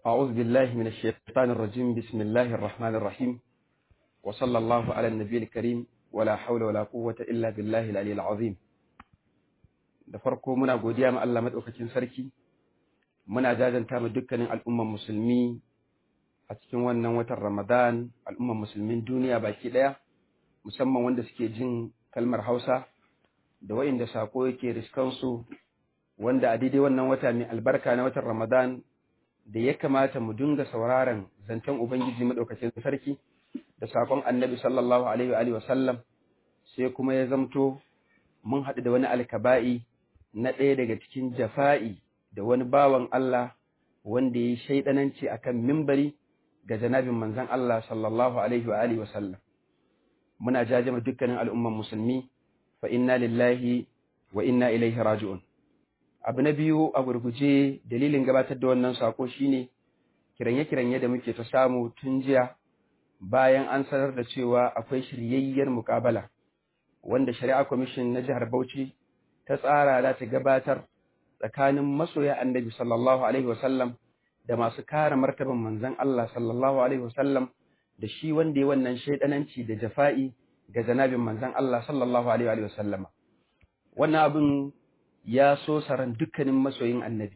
أعوذ بالله من الشيطان الرجيم بسم الله الرحمن الرحيم وصلى الله على النبي الكريم ولا حول ولا قوة إلا بالله العلي العظيم da farko muna godiya ma Allah madaukakin sarki muna jajanta ma dukkanin al'umman musulmi a cikin wannan watan Ramadan al'umman musulmin duniya baki daya musamman wanda suke jin kalmar Hausa da wa'inda sako yake riskansu wanda a daidai wannan wata mai albarka na watan Ramadan da ya kamata mu dinga sauraron zancen Ubangiji madaukakin sarki da sakon Annabi sallallahu alaihi wa sallam sai kuma ya zamto mun haɗu da wani alkaba'i na ɗaya daga cikin jafa'i da wani bawan Allah wanda ya yi shaidananci akan mimbari ga janabin manzon Allah sallallahu alaihi wa sallam muna jajama dukkanin al'umman musulmi fa inna lillahi wa inna ilaihi raji'un abu na biyu a gurguje dalilin gabatar da wannan sako shine kiranye-kiranye da muke ta samu tun jiya bayan an sanar da cewa akwai shiryayyar mukabala wanda shari'a kwamishin na jihar Bauchi ta tsara za ta gabatar tsakanin masoya annabi sallallahu alaihi wasallam da masu kare martaban manzon Allah sallallahu alaihi wasallam da shi wanda ya wannan shaidananci da jafa'i ga janabin manzon Allah sallallahu alaihi wasallam wannan abin ya so saran dukkanin masoyin annabi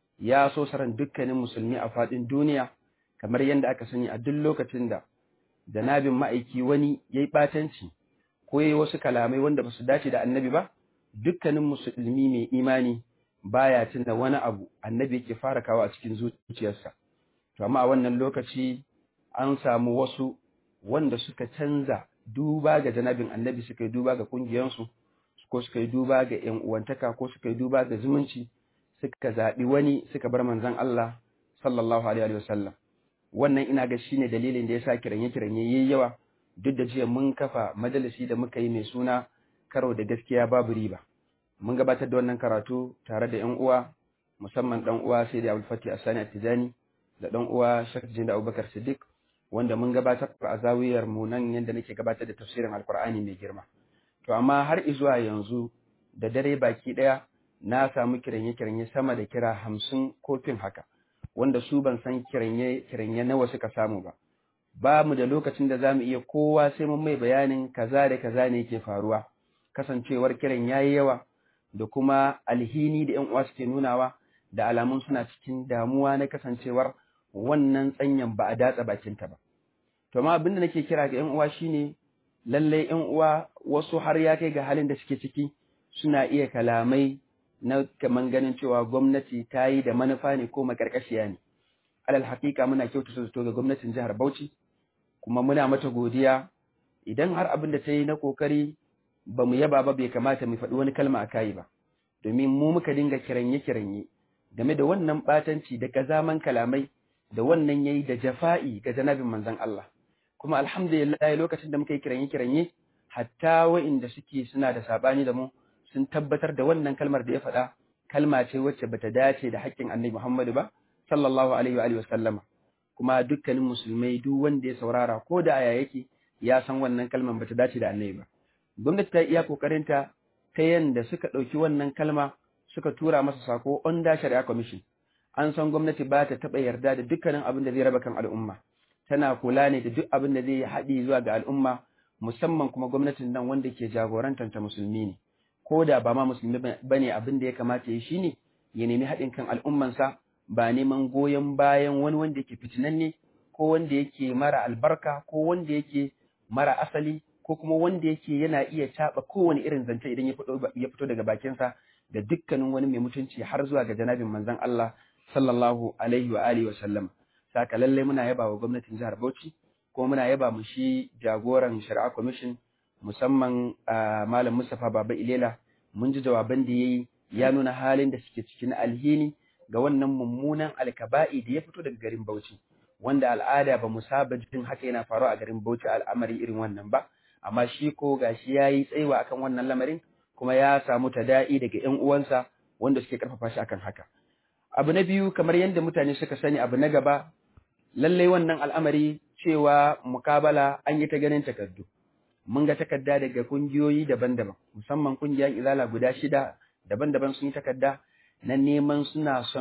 ya so saran dukkanin musulmi a faɗin duniya kamar yadda aka sani a duk lokacin da janabin ma'aiki wani ya yi ɓatanci ko ya yi wasu kalamai wanda ba su dace da annabi ba dukkanin musulmi mai imani baya tunda wani abu annabi yake fara kawo a cikin zuciyarsa to amma a wannan lokaci an samu wasu wanda suka canza duba ga janabin annabi suka yi duba ga ƙungiyarsu ko suka yi duba ga ‘yan uwantaka ko suka yi duba ga zumunci suka zaɓi wani suka bar manzan Allah sallallahu alaihi wa sallam wannan ina ga shine dalilin da yasa kiranye kiranye yayi yawa duk da jiya mun kafa majalisi da muka yi mai suna karo da gaskiya babu riba mun gabatar da wannan karatu tare da ‘yan uwa musamman ɗan uwa sai da Abdul Fatih Asani Atijani da ɗan uwa Sheikh Jinda Abubakar Siddiq wanda mun gabatar a zawiyar mu nan yanda nake gabatar da tafsirin Alkur'ani mai girma To, amma har izuwa yanzu da dare baki ɗaya na samu kiranye-kiranye sama da kira hamsin kofin haka, wanda su ban san kiranye-kiranye nawa suka samu ba. Ba mu da lokacin da za mu iya kowa sai mun mai bayanin kaza da kaza ne ke faruwa, kasancewar kiran ya yi yawa da kuma alhini da ‘yan uwa suke nunawa da alamun suna cikin damuwa na kasancewar wannan tsanyan ba a datsa bakinta ba. To, amma abin da nake kira ga ‘yan uwa shine lallai ‘yan uwa wasu har ya kai ga halin da suke ciki suna iya kalamai na kaman ganin cewa gwamnati ta yi da manufa ne ko makarkashiya ne. Alal haƙiƙa muna kyautata zato ga gwamnatin jihar Bauchi, kuma muna mata godiya idan har abin da ta yi na ƙoƙari ba mu yaba ba bai kamata mu faɗi wani kalma a kayi ba. Domin mu muka dinga kiranye-kiranye game da wannan ɓatanci da ƙazaman kalamai da wannan yayi da jafa'i ga janabin manzon Allah. kuma alhamdulillah lokacin da muka yi kiranye-kiranye hatta wa'inda suke suna da sabani da mu sun tabbatar da wannan kalmar da ya faɗa kalma ce wacce bata dace da haƙƙin annabi Muhammadu ba sallallahu alaihi wa alihi wa sallama kuma dukkanin musulmai duk wanda ya saurara ko da aya yake ya san wannan kalmar bata dace da annabi ba gwamnati ta iya kokarinta ta yanda suka ɗauki wannan kalma suka tura masa sako under shari'a commission an san gwamnati ba ta taɓa yarda da dukkanin abin da zai raba kan al'umma tana kula ne da duk abin da zai haɗi zuwa ga al'umma musamman kuma gwamnatin nan wanda ke jagorantar ta musulmi ne ko da ba ma musulmi ba ne abin da ya kamata ya shi ne ya nemi haɗin kan al'ummansa ba neman goyon bayan wani wanda yake fitinanne ko wanda yake mara albarka ko wanda yake mara asali ko kuma wanda yake yana iya caɓa kowane irin zance idan ya fito daga bakinsa da dukkanin wani mai mutunci har zuwa ga janabin manzon Allah sallallahu alaihi wa alihi wa sallam saka lallai muna yaba wa gwamnatin jihar Bauchi kuma muna yaba mu shi jagoran shari'a commission musamman malam Mustapha Baba Ilela mun ji jawaban da yayi ya nuna halin da suke cikin alhini ga wannan mummunan alkaba'i da ya fito daga garin Bauchi wanda al'ada ba mu saba jin haka yana faruwa a garin Bauchi al'amari irin wannan ba amma shi ko gashi yayi tsaiwa akan wannan lamarin kuma ya samu tada'i daga ƴan uwansa wanda suke karfafa shi akan haka abu na biyu kamar yadda mutane suka sani abu na gaba lallai wannan al'amari cewa mukabala an yi ta ganin takardu. Mun ga takarda daga kungiyoyi daban-daban, musamman kungiyar izala guda shida daban-daban sun yi takarda na neman suna son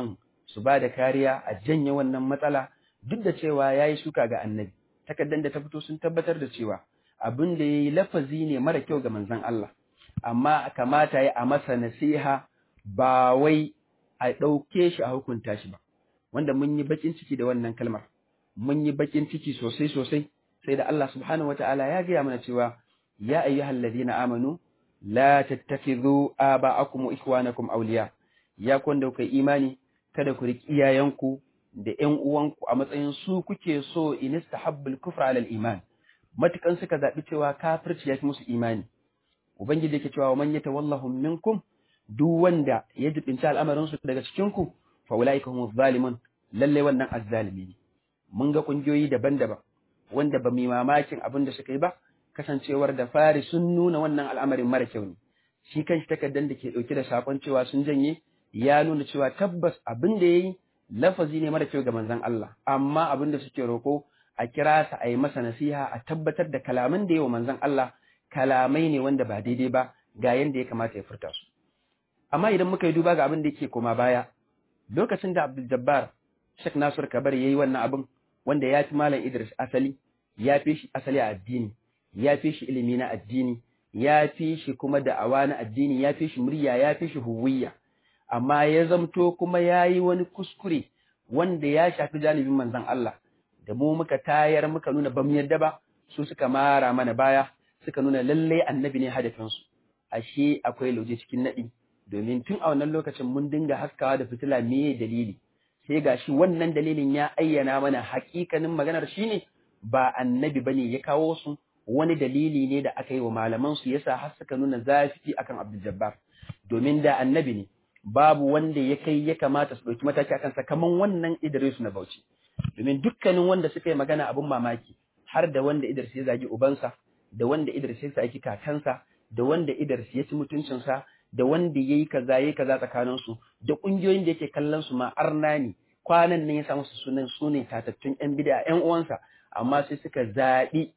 su ba da kariya a janye wannan matsala duk da cewa ya yi shuka ga annabi takardar da ta fito sun tabbatar da cewa abin da ya yi lafazi ne mara kyau ga manzon Allah amma kamata ya a masa nasiha ba wai a ɗauke shi a hukunta shi ba wanda mun yi bakin ciki da wannan kalmar mun yi bakin ciki sosai sosai sai da Allah subhanahu wataala ya gaya mana cewa ya ayyuhal ladina amanu la tattakhidhu aba'akum wa ikhwanakum awliya ya kun da kai imani kada ku riki iyayenku da ƴan uwanku a matsayin su kuke so in istahabbul kufra ala iman matukan suka zabi cewa kafirci ya fi musu imani ubangiji yake cewa man yatawallahum minkum duk wanda ya jibinci al'amarin su daga cikin ku fa ulaika humuz zalimun lalle wannan azzalimi ne mun ga kungiyoyi daban-daban wanda ba mu mamakin abin da suka yi ba kasancewar da fari sun nuna wannan al'amarin mara kyau ne shi kanshi takardar da ke dauke da sakon cewa sun janye ya nuna cewa tabbas abin da yayi lafazi ne mara kyau ga manzon Allah amma abin da suke roko a kira sa a yi masa nasiha a tabbatar da kalaman da yawa manzon Allah kalamai ne wanda ba daidai ba ga yanda ya kamata ya furta su amma idan muka yi duba ga abin da yake koma baya lokacin da Abdul Jabbar Sheikh Nasir Kabar yayi wannan abin wanda ya fi Malam Idris asali ya fi shi asali a addini ya fi shi ilimi na addini ya fi shi kuma da'awa na addini ya fi shi murya ya fi shi huwiyya amma ya zamto kuma ya yi wani kuskure wanda ya shafi janibin manzon Allah da mu muka tayar muka nuna bamu yadda ba su suka mara mana baya suka nuna lalle annabi ne hadafinsu ashe akwai lauje cikin naɗi domin tun a wannan lokacin mun dinga haskawa da fitila me dalili sai gashi wannan dalilin ya ayyana mana hakikanin maganar shine ba annabi bane ya kawo su wani dalili ne da aka yi wa malaman su yasa har suka nuna zafi akan Abdul Jabbar domin da annabi ne babu wanda ya kai ya kamata su dauki mataki akan sa kaman wannan Idris na Bauchi domin dukkanin wanda suka yi magana abun mamaki har da wanda Idris ya zagi ubansa da wanda Idris ya saki kakansa da wanda Idris ya ci mutuncinsa da wanda yayi kaza yayi kaza tsakanin su da kungiyoyin da yake kallon su ma arna ne kwanan nan ya samu su sunan sune tatattun yan bid'a yan uwansa amma sai suka zaɓi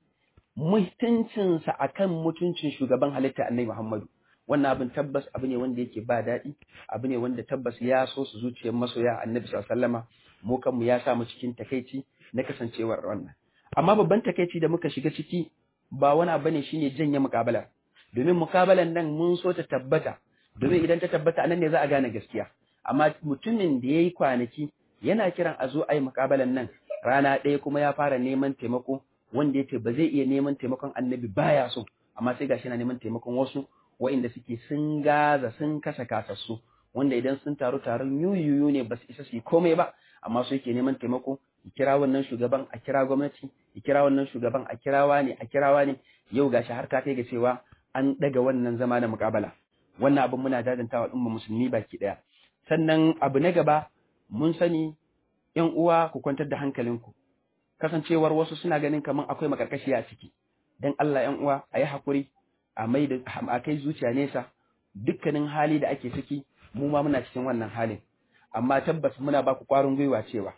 mutuncinsa akan mutuncin shugaban halitta annabi Muhammadu wannan abin tabbas abu ne wanda yake ba daɗi abu ne wanda tabbas ya so su zuciyar masoya annabi sallallahu mu kanmu ya sa mu cikin takaici na kasancewar wannan amma babban takaici da muka shiga ciki ba wani abu ne shine janye muƙabala domin muƙabalan nan mun so ta tabbata domin idan ta tabbata anan ne za a gane gaskiya amma mutumin da yayi kwanaki yana kiran a zo a yi muƙabalan nan rana ɗaya kuma ya fara neman taimako wanda ya ce ba zai iya neman taimakon annabi baya so amma sai gashi yana neman taimakon wasu wa'inda suke sun gaza sun kashe kasassu wanda idan sun taru taron yuyuyu ne ba su isa su yi komai ba amma su yake neman taimako ya kira wannan shugaban a kira gwamnati ya kira wannan shugaban a kirawa ne a kirawa ne yau gashi har ta kai ga cewa an daga wannan zama na muƙabala wannan abin muna jajantawa al'umma musulmi baki ɗaya sannan abu na gaba mun sani ‘yan uwa ku kwantar da hankalinku, kasancewar wasu suna ganin kamar akwai makarkashi a ciki, don Allah ‘yan uwa a yi haƙuri, a mai da a kai zuciya nesa, dukkanin hali da ake ciki, mu ma muna cikin wannan halin. Amma tabbas muna ba ku ƙwarin gwiwa cewa,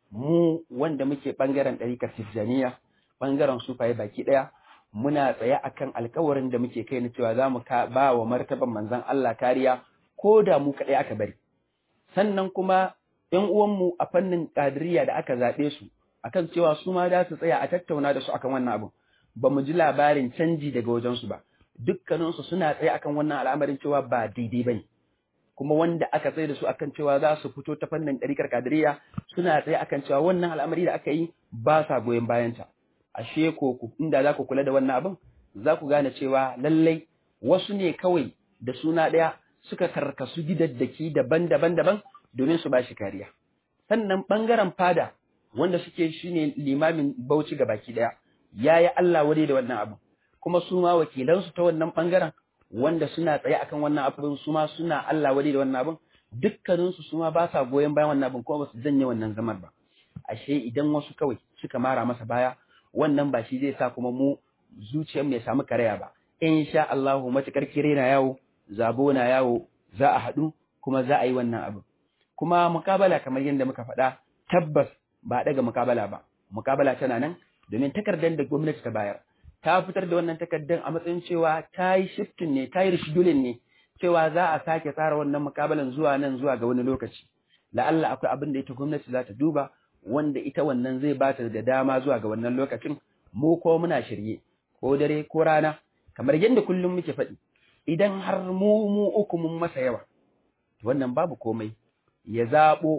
mu wanda muke ɓangaren ɗarikar Tijjaniya, ɓangaren sufaye baki ɗaya, muna tsaye akan alkawarin da muke kai na cewa za mu ba wa martaban manzon Allah kariya ko da mu kaɗai aka bari. Sannan kuma ‘yan uwanmu a fannin ƙadiriya da aka zaɓe su, akan cewa su ma za su tsaya a tattauna da su akan wannan abin, ba mu ji labarin canji daga wajensu ba, dukkaninsu suna tsaye akan wannan al'amarin cewa ba daidai ba ne. Kuma wanda aka tsaye da su akan cewa za su fito ta fannin ɗarikar ƙadiriya suna tsaye akan cewa wannan al'amari da aka yi ba sa goyon bayanta. Ashe ko inda za ku kula da wannan abin, za ku gane cewa lallai wasu ne kawai da suna ɗaya suka karkasu gidaddaki daban-daban daban domin su ba shi kariya. Sannan ɓangaren fada wanda suke shi ne limamin bauchi ga baki ɗaya, ya yi Allah wadai da wannan abu, kuma su ma wakilansu ta wannan ɓangaren wanda suna tsaye akan wannan abin su ma suna Allah wadai da wannan abin, dukkaninsu su ma ba sa goyon bayan wannan abin kuma ba su janye wannan zamar ba. Ashe idan wasu kawai suka mara masa baya, wannan ba shi zai sa kuma mu zuciyar ya samu karaya ba. In sha Allahu matuƙar kire na yawo, zabo na yawo, za a haɗu kuma za a yi wannan abin. kuma mukabala kamar yadda muka faɗa tabbas ba daga mukabala ba mukabala tana nan domin takardar da gwamnati ta bayar ta fitar da wannan takardar a matsayin cewa ta yi shiftin ne ta yi rishidulin ne cewa za a sake tsara wannan mukabalan zuwa nan zuwa ga wani lokaci la'alla akwai abin da ita gwamnati za ta duba wanda ita wannan zai ba ta da dama zuwa ga wannan lokacin mu ko muna shirye ko dare ko rana kamar yadda kullum muke faɗi idan har mu mu uku mun masa yawa wannan babu komai ya zaɓo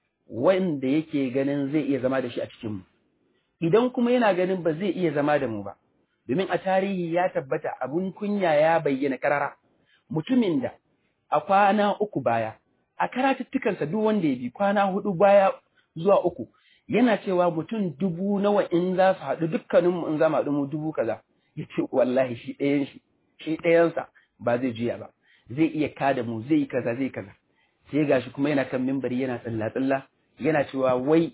wanda yake ganin zai iya zama da shi a cikin mu idan kuma yana ganin ba zai iya zama da mu ba domin a tarihi ya tabbata abun kunya ya bayyana karara mutumin da a kwana uku baya a karatuttukansa duk wanda ya bi kwana hudu baya zuwa uku yana cewa mutum dubu nawa in za su haɗu dukkaninmu in za mu haɗu mu dubu kaza ya ce wallahi shi ɗayan shi shi ɗayansa ba zai juya ba zai iya kada mu zai yi kaza zai kaza sai gashi kuma yana kan mimbari yana tsalla tsalla yana cewa wai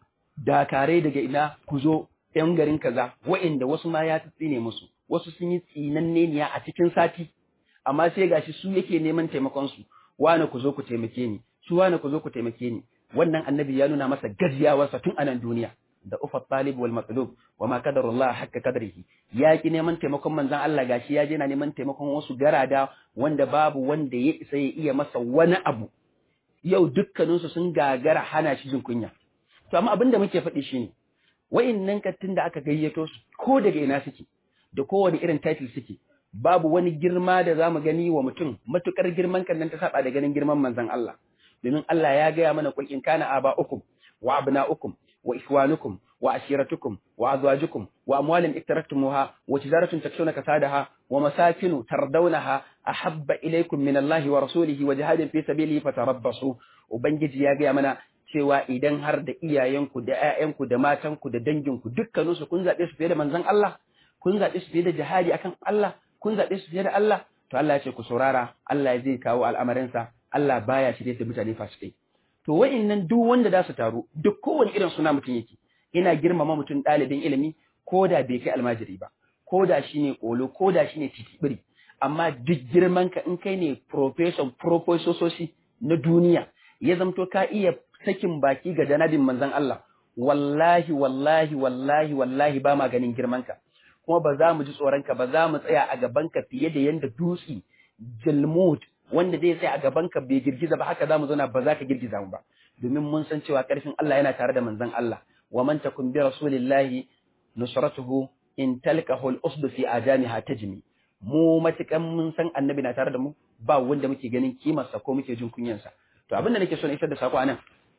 dakarai daga ina ku zo ‘yan garin kaza, wa'inda wasu ma ya tsine musu, wasu sun yi tsinanneniya a cikin sati, amma sai gashi su yake neman taimakonsu, wane ku zo ku taimake ni, su wane ku zo ku taimake ni. Wannan annabi ya nuna masa gajiyawarsa tun anan duniya, da ufa talib wal matlub wa ma qadarullah hakka qadrihi ya ki neman taimakon manzon Allah gashi ya je na neman taimakon wasu garada wanda babu wanda ya isa ya iya masa wani abu yau dukkaninsu sun gagara hana shi jin kunya to amma abin da muke faɗi shine wa'innan kattun da aka gayyato su ko daga ina suke da kowane irin title suke babu wani girma da zamu gani wa mutum matukar girman kan nan ta saba da ganin girman manzon Allah domin Allah ya gaya mana kul in kana aba'ukum wa abna'ukum wa ikhwanukum wa ashiratukum wa azwajukum wa amwalin iktaraktumuha wa tijaratun takshawna kasadaha wa masakinu tardawnaha ahabba ilaykum min Allah wa rasulihi wa jihadin fi sabilihi fatarabbasu ubangiji ya gaya mana cewa idan har da iyayenku da ƴaƴanku da matanku da danginku dukkaninsu kun zaɓe su fiye da manzon Allah kun zaɓe su fiye da jihadi akan Allah kun zaɓe su fiye da Allah to Allah ya ce ku saurara Allah zai kawo al'amarinsa Allah baya shirye da mutane fasikai to wa'innan duk wanda za su taru duk kowane irin suna mutum yake ina girmama mutum ɗalibin ilimi ko da bai kai almajiri ba ko da shi ne ƙolo ko da shi ne titibiri amma duk girman ka in kai ne profession profesososhi na duniya ya zamto ka iya sakin baki ga janabin manzon Allah wallahi wallahi wallahi wallahi ba ma ganin girman ka kuma ba za mu ji tsoron ka ba za mu tsaya a gaban ka fiye da yanda dutse jalmud wanda zai tsaya a gaban ka bai girgiza ba haka za mu zauna ba za ka girgiza mu ba domin mun san cewa karfin Allah yana tare da manzon Allah wa man takun bi rasulillahi nusratuhu in talqahu al-usd fi ajamiha tajmi mu matukan mun san annabi na tare da mu ba wanda muke ganin kimarsa ko muke jin kunyansa to abin da nake so na isar da sako anan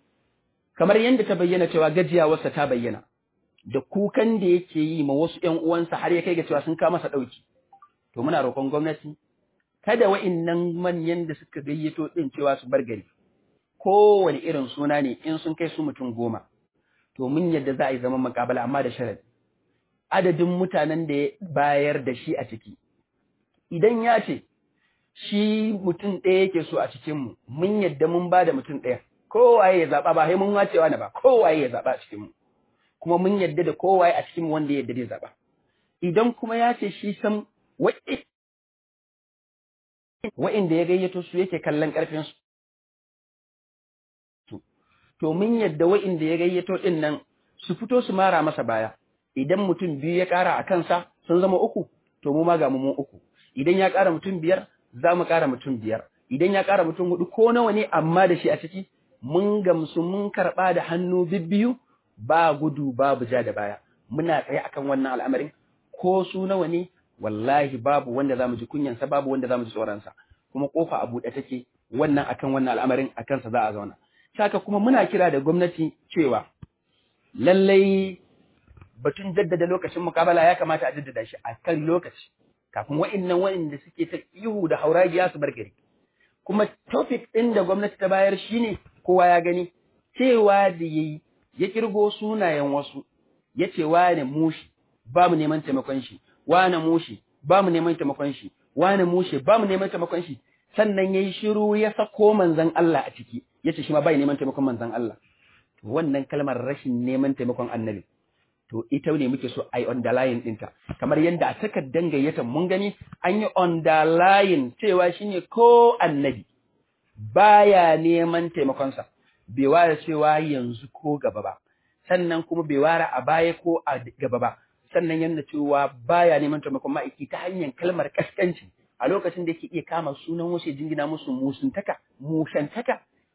kamar yadda ta bayyana cewa gajiyawarsa ta bayyana da kukan da yake yi ma wasu ƴan uwansa har ya kai ga cewa sun kama masa ɗauki to muna roƙon gwamnati kada wa'innan manyan da suka gayyato ɗin cewa su bar gari kowane irin suna ne in sun kai su mutum goma to mun yadda za a yi zaman makabala amma da sharadi adadin mutanen da ya bayar da shi a ciki idan ya ce shi mutum ɗaya yake so a cikinmu mun yadda mun ba da mutum ɗaya kowaye ya zaɓa ba sai mun wacewa na ba kowaye ya zaɓa a cikinmu kuma mun yadda da kowaye a cikinmu wanda ya yadda zai zaɓa idan kuma ya ce shi san wa'inda ya gayyato su yake kallon ƙarfin su to mun yadda wa'inda ya gayyato ɗin nan su fito su mara masa baya idan mutum biyu ya ƙara a kansa sun zama uku to mu ma ga mu uku idan ya ƙara mutum biyar za mu ƙara mutum biyar idan ya ƙara mutum hudu ko nawa ne amma da shi a ciki mun gamsu mun karɓa da hannu bibbiyu ba gudu babu ja da baya muna tsaye akan wannan al'amarin ko su nawa ne wallahi babu wanda za mu ji kunyansa babu wanda za mu ji tsoronsa kuma kofa a buɗe take wannan akan wannan al'amarin a kansa za a zauna saka kuma muna kira da gwamnati cewa lallai batun jaddada lokacin mukabala ya kamata a jaddada shi a kan lokaci kafin wa'innan wa'inda suke ta ihu da hauragiya su bar gari kuma topic ɗin da gwamnati ta bayar shine kowa ya gani cewa da yayi ya kirgo sunayen wasu ya ce wane mushi ba mu neman taimakon shi wane mushi ba mu neman taimakon shi wane mushi ba mu neman taimakon shi sannan yayi shiru ya sako manzon Allah a ciki yace shi ma bai neman taimakon manzon Allah wannan kalmar rashin neman taimakon annabi to ita ne muke so ai underline ɗinta kamar yadda a takardar gayyata mun gani an yi underline cewa shine ko annabi baya neman taimakonsa bai ware cewa yanzu ko gaba ba sannan kuma bai ware a baya ko a gaba ba sannan yadda cewa baya neman taimakon ma'aiki ta hanyar kalmar kaskanci a lokacin da yake iya kama sunan wasu jingina musu musuntaka mushantaka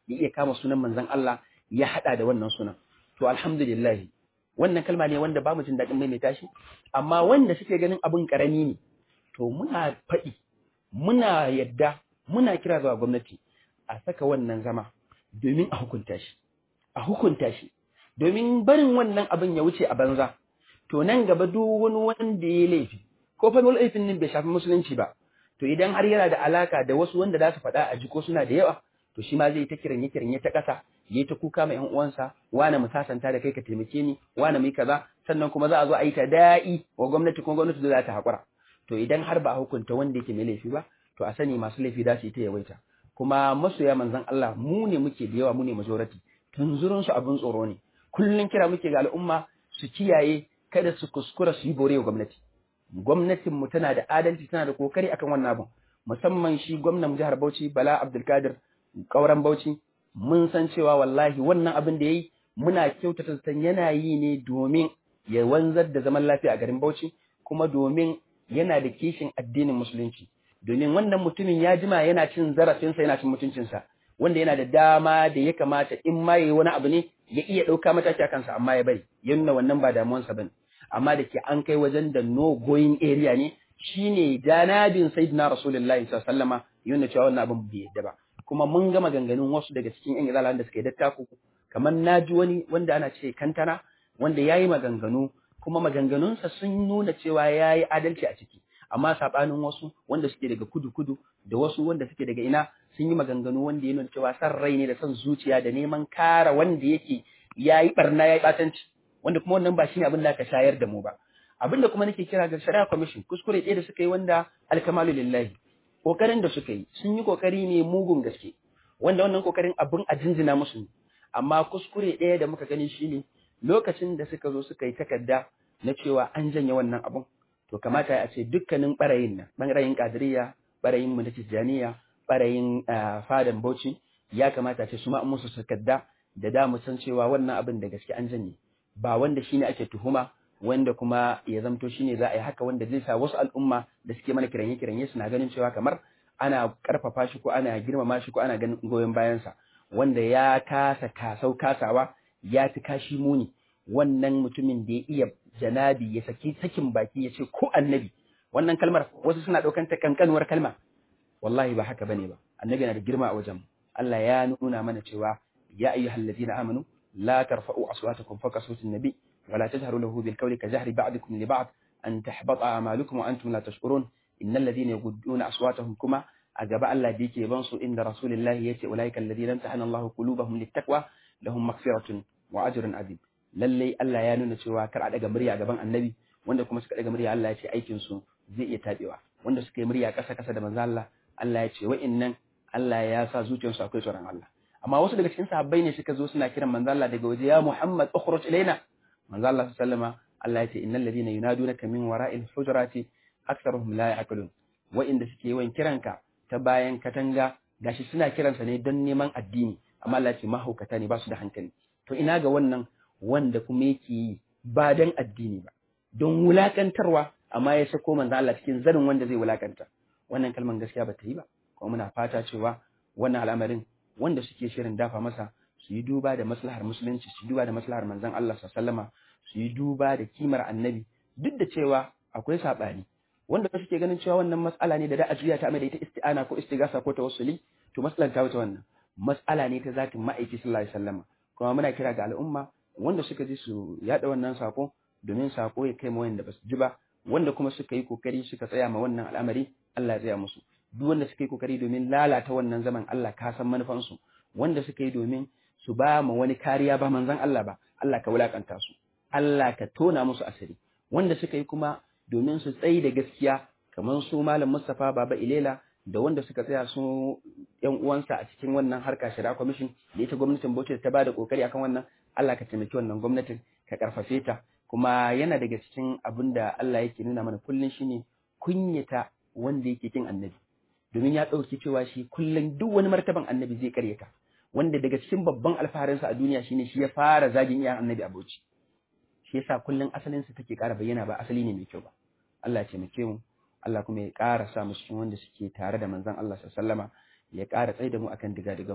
ya iya kama sunan manzon Allah ya hada da wannan sunan to alhamdulillah wannan kalma ne wanda ba mu jin daɗin maimaita shi amma wanda suke ganin abin karami ne to muna faɗi muna yadda muna kira zuwa gwamnati a saka wannan zama domin a hukunta shi a hukunta shi domin barin wannan abin ya wuce a banza to nan gaba duk wani wanda ya laifi ko fa laifin nan bai shafi musulunci ba to idan har yana da alaka da wasu wanda za su faɗa a jiko suna da yawa to shi ma zai ta kiranye kiranye ta ƙasa ya ta kuka ma ƴan uwansa wane mu sasanta da kai ka taimake ni wane mu yi kaza sannan kuma za a zo a yi ta da'i wa gwamnati kuma gwamnati za ta haƙura to idan har ba a hukunta wanda yake mai laifi ba to a sani masu laifi za su yi ta yawaita kuma masoya manzon Allah mu ne muke da yawa mu ne majority tunzurun su abin tsoro ne kullun kira muke ga al'umma su kiyaye kada su kuskura su yi bore wa gwamnati gwamnatin mu tana da adalci tana da kokari akan wannan abin musamman shi gwamnan jihar Bauchi Bala Abdulkadir kauran Bauchi mun san cewa wallahi wannan abin da yayi muna kyautata san yana yi ne domin ya wanzar da zaman lafiya a garin Bauchi kuma domin yana da kishin addinin musulunci domin wannan mutumin ya jima yana cin zarafinsa yana cin mutuncinsa wanda yana da dama da ya kamata in ma yayi wani abu ne ya iya ɗauka mataki a kansa amma ya bari ya nuna wannan ba damuwansa bane amma da ke an kai wajen da no going area ne shine janabin sayyidina rasulullahi sallallahu alaihi wasallama yana cewa wannan abin bai yadda ba kuma mun ga maganganun wasu daga cikin yan izalan da suka yi dattaku kamar naji wani wanda ana ce kantana wanda yayi maganganu kuma maganganunsa sun nuna cewa yayi adalci a ciki amma sabanin wasu wanda suke daga kudu-kudu da wasu wanda suke daga ina sun yi maganganu wanda ya nuna cewa san rai ne da son zuciya da neman kara wanda yake yayi barna yayi batanci wanda kuma wannan ba shine abin da aka shayar da mu ba abin da kuma nake kira ga shari'a commission kuskure ɗaya da suka yi wanda alkamalu lillahi kokarin da suka yi sun yi kokari ne mugun gaske wanda wannan kokarin abin a jinjina musu ne amma kuskure ɗaya da muka gani shine lokacin da suka zo suka yi takarda na cewa an janye wannan abun to kamata a ce dukkanin ɓarayin nan ɓarayin ƙadiriya ɓarayin mu na tijjaniya ɓarayin fadan bauchi ya kamata a ce su ma musu sakadda da da mu san cewa wannan abin da gaske an janye ba wanda shine ake tuhuma wanda kuma ya zamto shine za a yi haka wanda zai sa wasu al'umma da suke mana kiranye kiranye suna ganin cewa kamar ana karfafa shi ko ana girmama shi ko ana ganin goyon bayansa wanda ya kasa kasau kasawa ya fi kashi muni wannan mutumin da ya iya janabi ya saki sakin baki ya ce ko annabi wannan kalmar wasu suna ɗaukan ta kankanuwar kalma wallahi ba haka bane ba annabi yana da girma a wajen Allah ya nuna mana cewa ya ayyuhal ladina amanu la tarfa'u aswatakum fawqa sawti nabi wa la tajharu lahu bil qawli ka jahri ba'dikum li ba'd an tahbata a'malukum wa antum la tashkurun innal ladina yaghudduna aswatahum kuma a gaba Allah da yake ban su inda rasulullahi yace ulaika alladhina imtahana Allahu qulubahum littaqwa lahum maghfiratun wa ajrun azim lalle Allah ya nuna cewa kar a daga murya gaban annabi wanda kuma suka daga murya Allah ya ce aikin su zai iya tabewa wanda suka yi murya kasa kasa da manzo Allah Allah ya ce wa'innan Allah ya sa zuciyarsu akwai tsoron Allah amma wasu daga cikin sahabbai ne suka zo suna kiran manzo Allah daga waje ya Muhammad ukhruj ilaina manzo Allah sallama Allah ya ce innal ladina yunadunaka min wara'il hujurati aktharuhum la ya'qilun wa'inda suke yawan kiranka ta bayan katanga gashi suna kiransa ne don neman addini amma Allah ya ce mahaukata ne ba su da hankali to ina ga wannan wanda kuma yake yi ba don addini ba don wulakantarwa amma ya sako manzo Allah cikin zanin wanda zai wulakanta wannan kalman gaskiya ba ta yi ba kuma muna fata cewa wannan al'amarin wanda suke shirin dafa masa su yi duba da maslahar musulunci su duba da maslahar manzon Allah sallama su yi duba da kimar annabi duk da cewa akwai sabani wanda suke ganin cewa wannan mas'ala ne da da ajiya ta mai da ita isti'ana ko istigasa ko tawassuli to mas'alan ta wuce wannan mas'ala ne ta zatin ma'aiki sallallahu alaihi wasallama kuma muna kira ga al'umma wanda suka ji su yada wannan sako domin sako ya kai ma wanda basu ji ba wanda kuma suka yi kokari suka tsaya ma wannan al'amari Allah ya tsaya musu duk wanda suka yi kokari domin lalata wannan zaman Allah ka san manufansu wanda suka yi domin su ba ma wani kariya ba manzon Allah ba Allah ka wulakanta su Allah ka tona musu asiri wanda suka yi kuma domin su tsayi da gaskiya kamar su malam Mustapha Baba Ilela da wanda suka tsaya su yan uwansa a cikin wannan harka shari'a commission da ita gwamnatin Bauchi ta bada kokari akan wannan Allah ka taimaki wannan gwamnatin ka karfafe ta kuma yana daga cikin abin da Allah yake nuna mana kullun shine kunyata wanda yake kin annabi domin ya ɗauki cewa shi kullum duk wani martaban annabi zai karyata wanda daga cikin babban alfaharinsa a duniya shine shi ya fara zagin iyayen annabi a Bauchi shi yasa kullum asalinsa take ƙara bayyana ba asali ne mai kyau ba Allah ya taimake mu Allah kuma ya ƙara sa mu cikin wanda suke tare da manzon Allah sallama ya ƙara tsaida mu akan diga-digan mu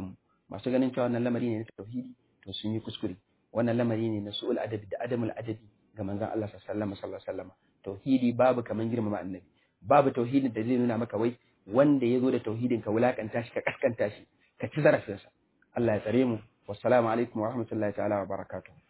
masu ganin cewa wannan lamari ne na tauhidi to sun yi kuskure wannan lamari ne na su'ul adabi da adamul adabi ga manzon Allah sallallahu alaihi wasallam tauhidi babu kaman girmama annabi babu tauhidin da zai nuna maka wai wanda ya zo da tauhidin ka wulakanta shi ka kaskanta shi ka ci zarafinsa Allah ya tsare mu wassalamu alaikum wa rahmatullahi ta'ala wa barakatuh